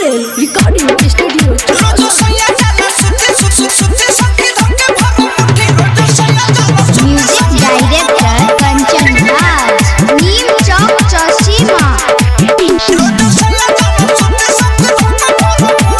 Patel recording studio रोजो सैया जाला सुते सुते सुते सखी धके भरो मुट्ठी रोजो सैया जाला सुते म्यूजिक डायरेक्टर कंचन राज नीम चौक चौसीमा रोजो सैया जाला सुते सखी धके भरो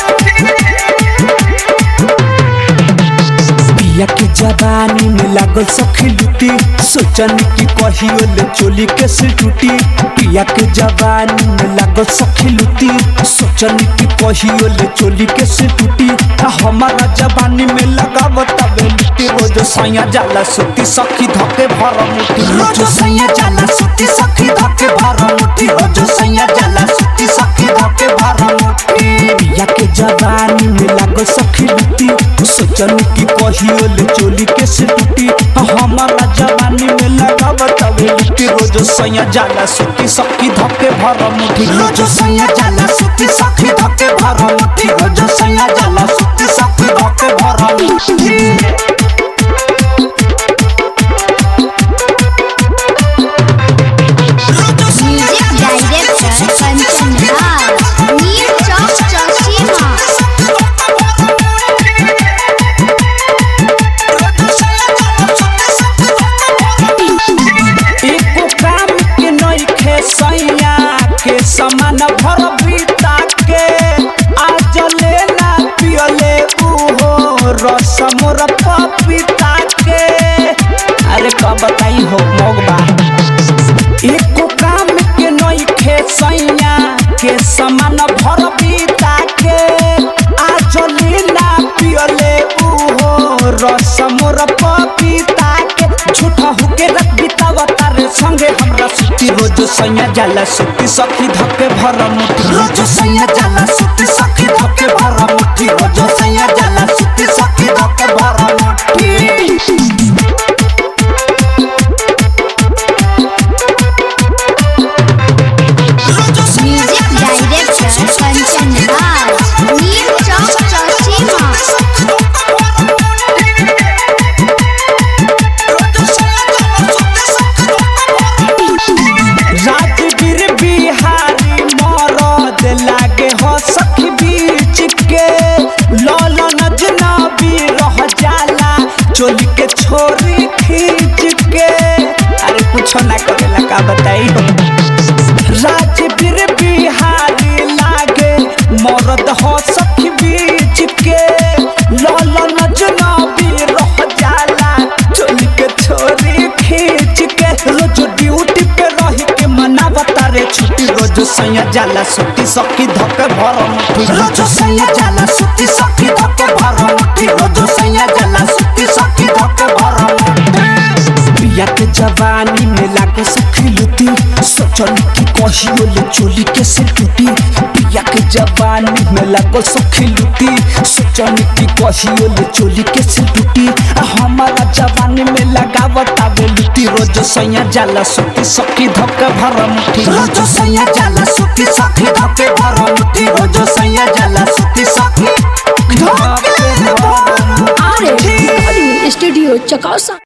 पिया के जवानी में लागल सखी लुटी सोचन की कहियो ले चोली के से टूटी पिया के जवानी में लागल सखी लुटी सोचन की कहियो ले चोली के से टूटी आ हमारा जवानी में लगावत बे लुटी रोज सैया जाला सुती सखी धके भर मुठी रोज सैया जाला सुती सखी धके भर मुठी रोज सैया जाला सुती सखी धके भर मुठी पिया के जवानी में लागल सखी लुटी सोचन की कहियो ले चोली के से टूटी हमारा जवानी में लगावत बे लुटी रोज सैया जाला सुती सखी धके भर मुठी रोज सैया जाला सुती सखी धके भर मुठी रोज सैया जाला सुती सखी धके भर मुठी म्यूजिक डायरेक्टर कंचन राज नीम चौक चौसीमा एको काम के नइखे सैया के समान भर बीता के आज लेना पियले उहो रस मोर पपीता के अरे का बताई हो मोगबा एको काम के नइखे सैया के समान भर बीता के आज लेना पियले उहो रस मोर पपीता के झूठा होके रख बितावा तारे संगे हमरा सुती रोज सैया जाला सुती सखी धके भर मुठी रोज सैया जाला सुती सखी धके भर मुठी रोज सैया जाला सुती सखी धके भर मुठी म्यूजिक डायरेक्टर कंचन राज नीम चौक चौसीमा राजवीर बिहारी मरद लागे हो सखी बीच के लालन जनाबी रह जाला चोली के छोरी खींच के अरे कुछ ना करेला का बताई हो राजवीर बिहारी लागे मरद हो सखी बीच के लालन जनाबी रह जाला चोली के छोरी खींच के रोज ड्यूटी पे रही के मनावता रे छुट्टी रोज सैया जाला सुती सखी धके भर मुठी रोज सैया जाला सुती सखी धके भर मुठी रोज सैया जाला सुती सखी धके भर मुठी पिया के जवानी में लागे सखी लुटी सोचल की कहियो ले चोली के से टूटी पिया के जवानी में लागे सखी लुटी सोचल की कहियो ले चोली के से टूटी हमारा जवानी में लगावत आवे लुटी रोज सैया जाला सुती सखी धके भर मुठी रोज सैया जाला सुती सखी धके भर मुठी रोज सैया जाला सुती सखी धके भर मुठी आर स्टूडियो चकौसा